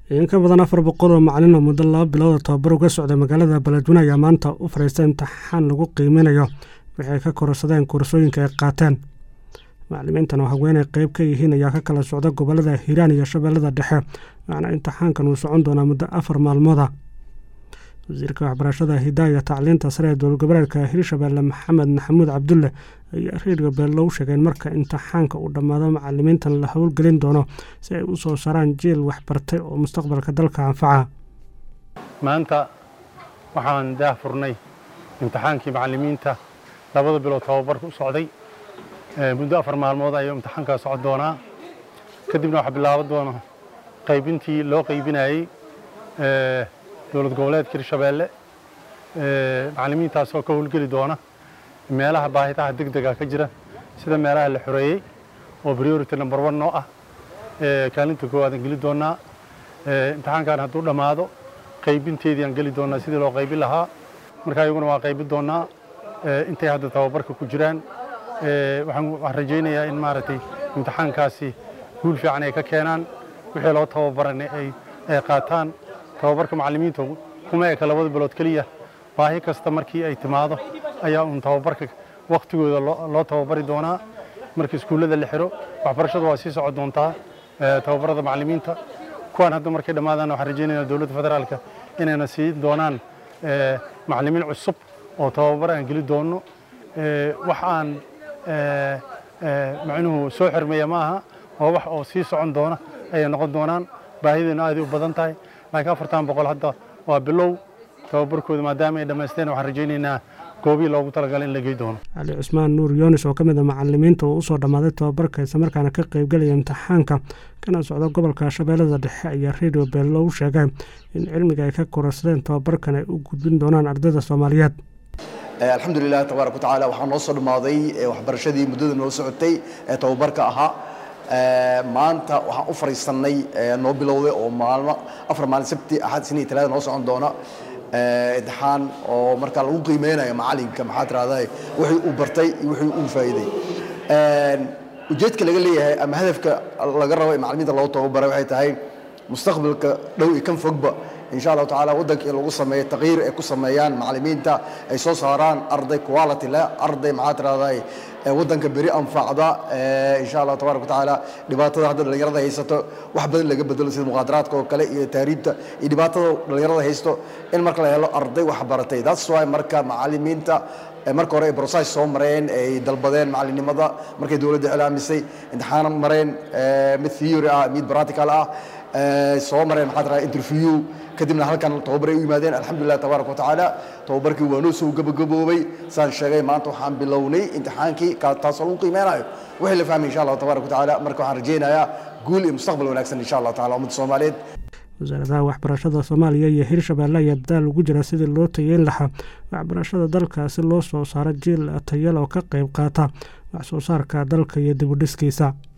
in ka badan afar boqol oo macalin oo muddo laba bilood oo tababar uga socday magaalada baladweyne ayaa maanta u fadhiistay imtixaan lagu qiiminayo waxay ka kororsadeen koorsooyinka ay qaateen macalimiintan oo haweenay qeyb ka yihiin ayaa ka kala socda gobolada hiiraan iyo shabeellada dhexe waxaana imtixaankan uu socon doonaa muddo afar maalmooda wasiirka waxbarashada hidaaya tacliinta sare ee dowlad goboleedka hirshabeelle maxamed maxamuud cabdulle ayaa reerga beello u sheegeen marka imtixaanka uu dhammaado macalimiintan la howlgelin doono si ay u soo saaraan jiil waxbartay oo mustaqbalka dalka anfaca maanta waxaan daah furnay imtixaankii macalimiinta labada bilood tababarka u socday muddo afar maalmood ayuu imtixaankaa socon doonaa kadibna waxaa bilaaban doona qaybintii loo qaybinayey dowlad goboleedka hirshabeelle macalimiintaas oo ka howlgeli doona meelaha baahitaha deg dega ka jira sida meelaha la xoreeyey oo priority number one noo ah kaalinta koowaadaan geli doonaa imtixaankan hadduu dhammaado qaybinteedii aan geli doonaa sidii loo qaybin lahaa marka iyaguna waa qaybin doonaa intay hadda tababarka ku jiraan waxaan rajaynayaa in maaragtay imtixaankaasi guul fiican ay ka keenaan wixii loo tababaranay ay qaataan tababarka macalimiinta kuma eka labada bilood keliya baahi kasta markii ay timaado ayaa uun tababarka wakhtigooda loo tababari doonaa marka iskuullada la xiro waxbarashadu waa sii socon doontaa tababarada macalimiinta kuwaan hadda markay dhammaadaan waxaan rajaynayaa dowladda federaalka inayna siin doonaan macalimiin cusub oo tababar aan geli doonno wax aan macnuhu soo xirmeeya ma aha waa wax oo sii socon doona ayay noqon doonaan baahideena aaday u badan tahay laakiin afartan boqol hadda waa bilow tababarkooda maadaama ay dhammaysteen waxaan rajaynaynaa goobihii loogu talagalay in la gey doono cali cusmaan nuur yoonis oo ka mid a macalimiinta oo usoo dhammaaday tababarka islamarkaana ka qaybgelaya imtixaanka kana socda gobolka shabeellada dhexe ayaa radio beello u sheegay in cilmiga ay ka kororsadeen tababarkan ay u gudbin doonaan ardayda soomaaliyeed alxamdulilah tabaaraka watacaala waxaa noo soo dhammaaday waxbarashadii muddada noo socotay ee tababarka ahaa maanta waxaan u fariisannay noo bilowday oo maalmo afar maalin sabti axad isniin talaada noo socon doona imtixaan oo markaa lagu qiimeynayo macalinka maxaa tirahdaa wixii uu bartay iyo wixii uu faa'iiday ujeedka laga leeyahay ama hadafka laga rabo ee macalimiinta loo tababaray waxay tahay mustaqbalka dhow iyo kan fogba insha allahu tacala waddanka in lagu sameeyo taqyiir ay ku sameeyaan macalimiinta ay soo saaraan arday quality leh arday maxaa tirahdaa waddanka beri anfacda insha allah tabaaraka watacaala dhibaatada hadda dhallinyarada haysato wax badan laga bedelo sida muqaadaraadka oo kale iyo tahriibta iyo dhibaatada dhallinyarada haysto in marka la helo arday wax baratay that's why marka macalimiinta marka hore ay process soo mareen ay dalbadeen macalinimada markay dowladda iclaamisay imtixaan mareen mid theory ah mid practical ah soo mareen maxaa tiraa interview kadibna halkan tababar ay u yimaadeen alxamdulilah tabaaraka watacaala tababarkii waa noo soo gabagaboobay saan sheegay maanta waxaan bilownay imtixaankii taasoo lagu qiimeynayo wixii la fahmay insha allah tabaaraka watacaala marka waxaan rajaynayaa guul iyo mustaqbal wanaagsan insha allah tacala ummadda soomaaliyeed wasaaradaha waxbarashada soomaaliya iyo hirshabeelle ayaa dadaal ugu jira sidii loo tayeyn lahaa waxbarashada dalka si loo soo saaro jiil tayal oo ka qayb qaata wax soo saarka dalka iyo dibudhiskiisa